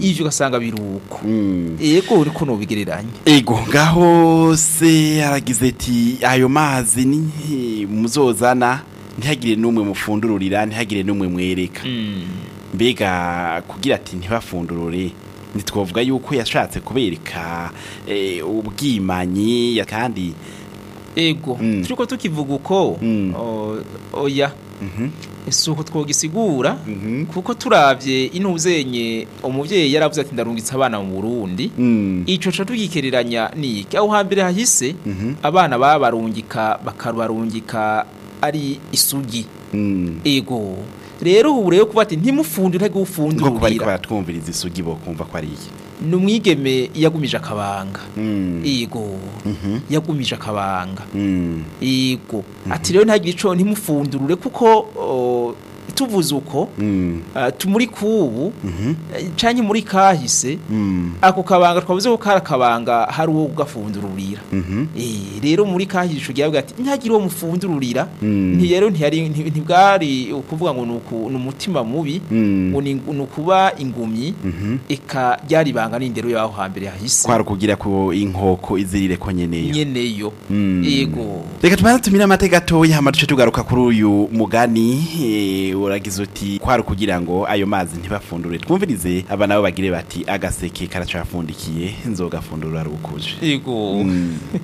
ivyo ugasanga biruko Mm. ego uriko nobigereranya ego ngaho se aragize ati ayo mazi ni muzozana ntihagire n'umwe mufundururira ntihagire n'umwe mwereka mbega kugira ati ntibafundurure ntitwavuga yuko yashatse kubereka eh, ubwimanyi ya- kandi ego Mm. turiko tukivuga uko Mm. o- oya Mhm, si uko twogisigura mhm, kuko turavye intuzenye umuvyeyi yaravuze ati ndarungitse abana mu Burundi mm, ico ca tugikereranya niki aho hambere hahise mhm, abana babarungika bakabarungika ari isugi mm. ego rero ubu rero kuba ati ntimufundure nko kuba ariko ntagufundurira baratwumviriza isugi bo kumva ko ari iki ni umwigeme yagumije akabanga Mm, ego mhm, yagumije akabanga mm, ego ati rero ntagire ico ntimufundurure kuko o, tuvuze uko mm, uh, tumuri kubu mhm, eh, canke muri kahise mm, ako kabanga twavuze ko kari akabanga hari uwo gufundururira mhm, Eh, rero muri kahise gihabwa ati ntihagire uwo mufundururira Mm. nti rero ntiyari nti- ntibwari ukuvuga ngo nuku- ni umutima mubi mm, ngo ni ni ukuba ingumyi mhm. eka ryari ibanga n'indero yaho hambere hahise kwari ukugira ko inkoko izirire ko nyeneyo nyeneyo Mm. yego reka tubanze tumire amateka gatoya hama duce tugaruka kuri uyu mugani eh, uragize uti kwari ukugira ngo ayo mazi ntibafundure twumvirize aba nabo bagire bati agaseke karacafundikiye nzogafundura rukuje yego Mm.